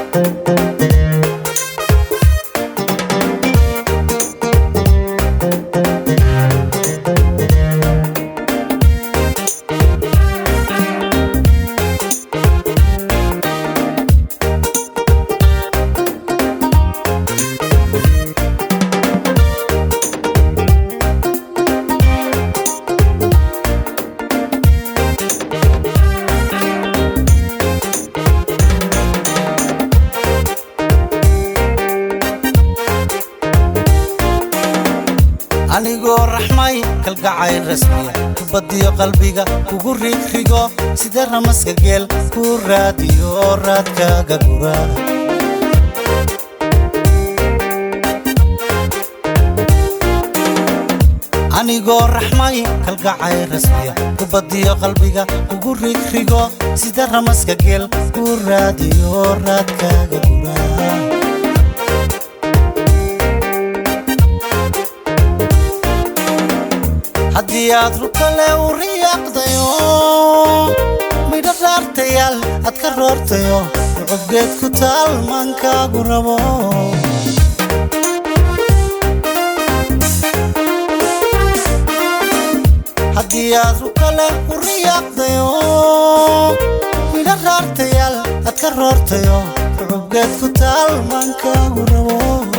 anigoo raxmay kalgacayl rasmiya kubadiyo qalbiga kugu rigrigo sida ramaska geel ku raadiyo raadkaaga gura anigoo raxmay kalgacayl rasmiya kubadiyo qalbiga kugu rigrigo sida ramaska geel ku raadiyo raadkaaga gura haddii aad rukale u riyaaqdayo midho dhaartayaal aad ka roortayo rucubgeed ku taal maankaagu rabo haddii aad rukale u riyaaqdayo midho dhaartayaal aad ka roortayo rucubgeed ku taal maankaagu rabo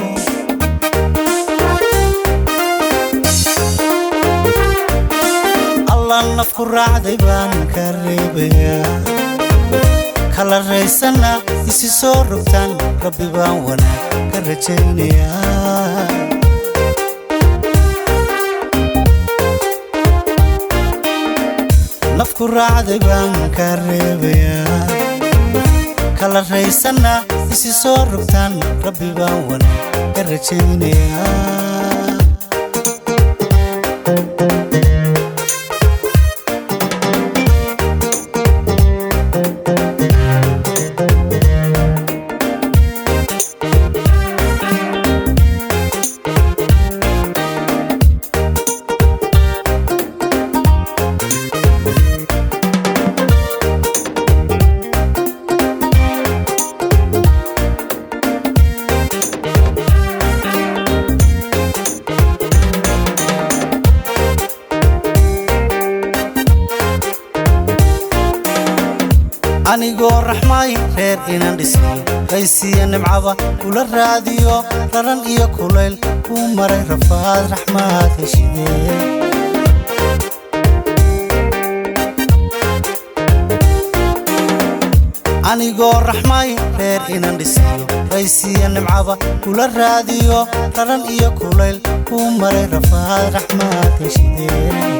nafku raacday baan ka reebayaa kala raysana isi soo rogtaan rabbi baan wanaag ka rajaynayaa nafku raacday baan ka reebayaa kala raysana isi soo rogtaan rabbi baan wanaag ka rajaynayaa anigoo raxmay reer inaan dhisniyo qaysiya nimcaba kula raadiyo raran iyo kulayl kuu maray rafaad raxmaad heshidee anigoo raxmay reer inaan dhisniyo qaysiya nimcaba kula raadiyo raran iyo kulayl kuu maray rafaad raxmaad heshidee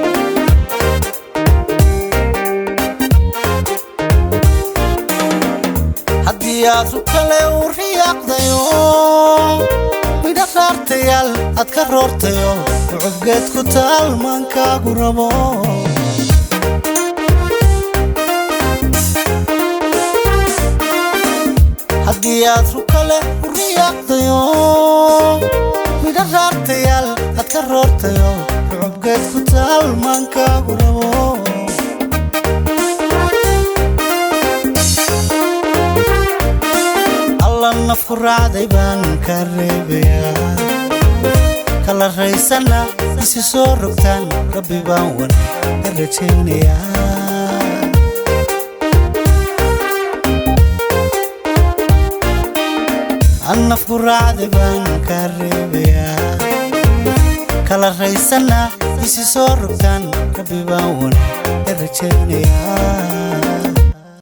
haddii aad rukale u riyaaqdayo midho dhaartayaal aad ka roortayo rucubgeed ku taal maankaagu rabo haddii aad rukale u riyaaqdayo midho dhaartayaal aad ka roortayo rucubgeed ku taal maankaagu rabo nafku raacday baan ka reebayaa kala raysana isi soo rogtaan rabbi baan wanaag ka rajaynayaa nafku raacday baan ka reebayaa kala raysana isi soo rogtaan rabbi baan wanaag ka rajaynayaa